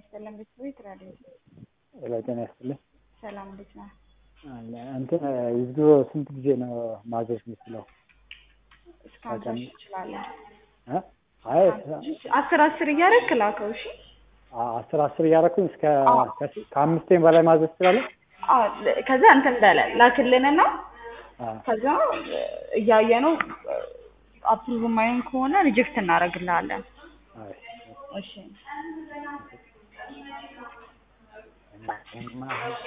ይስጥልን ቤተሰቦች ትላለች። ሄሎ ጤና ይስጥልኝ። ሰላም እንዴት ነህ? አለ እንትን የድሮ ስንት ጊዜ ነው ማዘዝ የምችለው? እስከ ሀምሳ ሺህ ትችላለህ። እ? አይ አስር አስር እያደረግክ ላከው። እሺ አስር አስር እያደረኩኝ እስከ ከአምስቴም በላይ ማዘዝ እችላለሁ? አዎ፣ ከዛ እንትን በለ ላክልንና አዎ። ከዛ እያየ ነው አፕሩቭ የማይሆን ከሆነ ሪጀክት እናደርግልሃለን። አይ እሺ